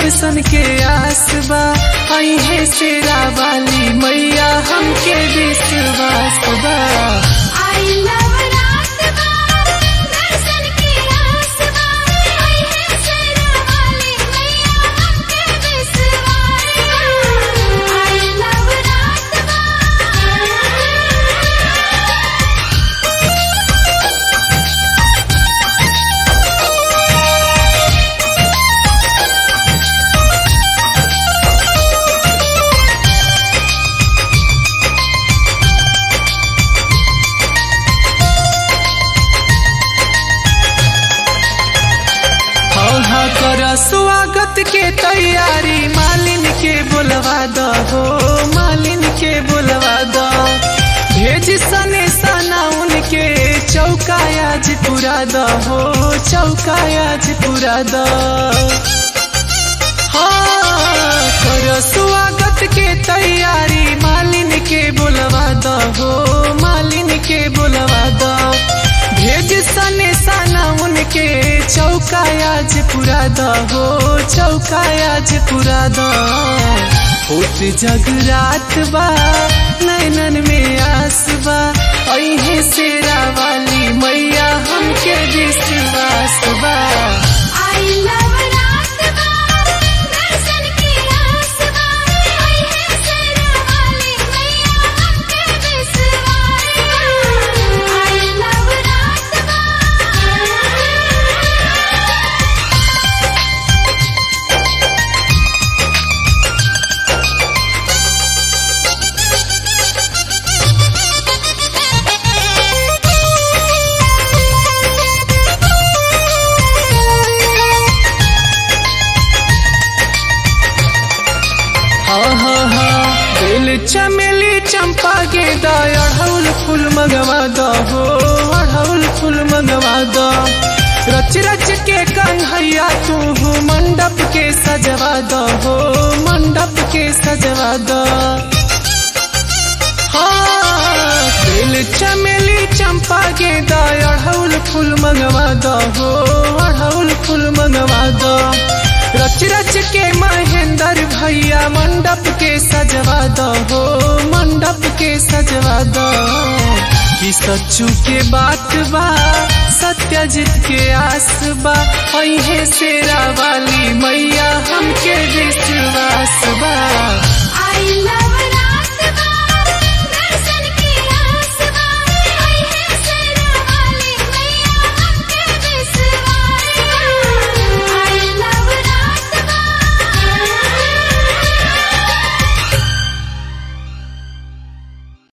दर्शन के आस बा अहे शेरा वाली मैया हमके विश्वास बा आई नवरात बा दर्शन की आस बा आई है शेरा वाली मैया हमके विश्वास बा आई नवरात बा हाँ हाँ कर स्वागत के तैयारी मालिन के बोलवा दो हो मालिन के बोलवा दो भेज सने सना उनके चौकायाज पूरा दो हो चौकायाज पूरा दो हाँ कर स्वागत के तैयारी मालिन के बोलवा दो हो मालिन के बोलवा दो भेज सने सना उनके चौकायाज पूरा दो हो चौकायाज पूरा दो होत जगरात बा नैनन में आस बा अहे शेरा वाली मैया हमके विश्वास बा आई नवरात बा दर्शन की आस बा आई है शेरा वाली मैया हमके विश्वास बा आई नवरात बा हाँ हाँ हाँ बेल चमेली चंपा के दा अढ़ौल फूल मंगवा दो हो अढ़ौल फूल मंगवा दो रच रच के कन्हैया तू हो मंडप के सजवा दो हो मंडप के सजवा दो हाँ बेल चमेली चंपा के दा अढ़ौल फूल मंगवा दो हो अढ़ौल फूल मंगवा दो रच रच के महेंद्र भैया मंडप के सजवा दो हो मंडप के सजवा दो कि सच्चू के बात बा सत्यजित के आस बा अहे शेरा वाली मैया हमके विश्वास बा आई लव